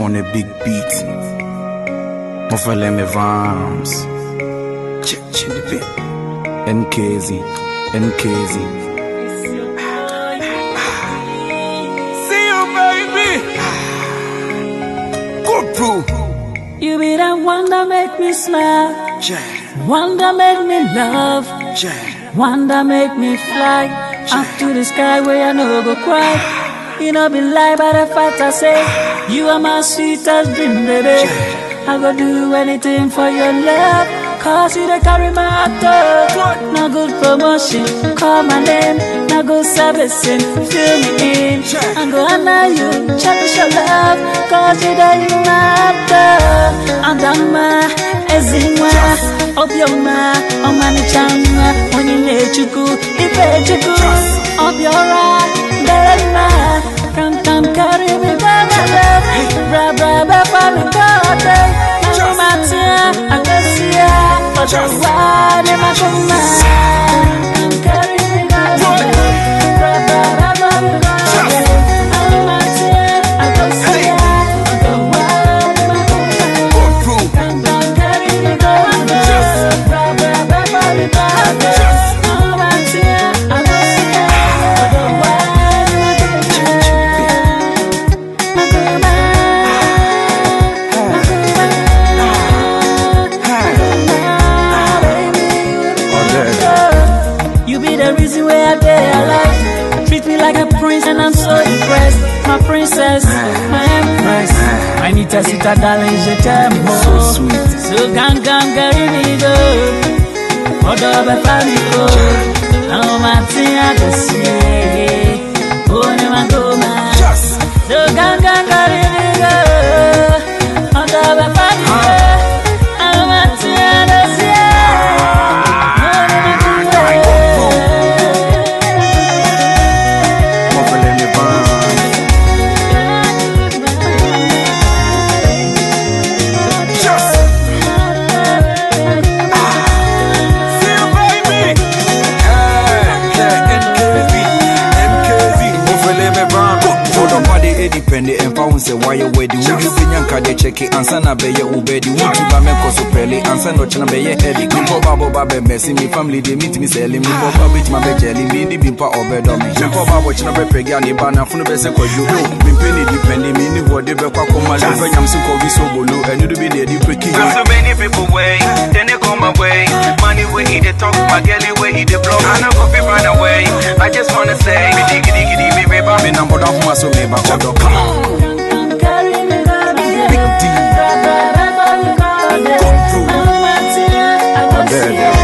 on a big beat. Mofele Vams. Check, check the bit. NKZ, NKZ. See you, baby. Good bro. You be the one that make me smile, Yeah, one that make me love, yeah. one that make me fly up to the sky where I no go cry. You know be lie by the fact I say you are my sweetest dream, baby. I go do anything for your love, cause you they carry my heart up. No good promotion, call my name, no good servicing, fill me in. I go honor you, cherish your love, cause you they matter. Adama, Ezima, Obioma, Omanichama, Onile Chuku, Ife Chuku, Obiora, Derema, come come carry me by my love, bra bra bra bra me God, Matia, Agasia, Otawa, Nemakuma, come carry me by my love, bra bra bra bra me God, Matia, Agasia, Otawa, Nemakuma. Good bro. You be the reason why I day alive. Treat me like a prince and I'm so impressed. My princess, my empress. My nita sita darling, je t'aime. So oh. sweet. So gang gang carry me go. Odo be fami go. Now my thing I can see. Oh, ne ma go ma. Just. So gang gang carry me go. Odo be fami go. Now my thing I can see. Oh, ne ma go ma. Mofele Vams. Just. See you, baby. Yeah, yeah, NKZ, NKZ. Mofele Vams. Hold on, body Eddie Penny and found say why you wedding. Would you be yanka de check it and sana be your ubedi? Would you ba me koso pele and sana chana be your Eddie? Bimpo babo babe messy me family they meet me selling me for babo my be jelly me ni bimpa obedo me. Bimpo babo chana be pegi ani bana funu be se kwa you. Bimpe ni depend me ni wode be kwa koma lo be nyam si ko bi so bolo enu do be ne di peki. Got so many people way, then they come my way. Money way he they talk, my girl way he they blow. I know go be run away. I just wanna say, giddy giddy giddy me river. Me number down for my so me ba odo. Come on. Big D. Come through. Big there, there.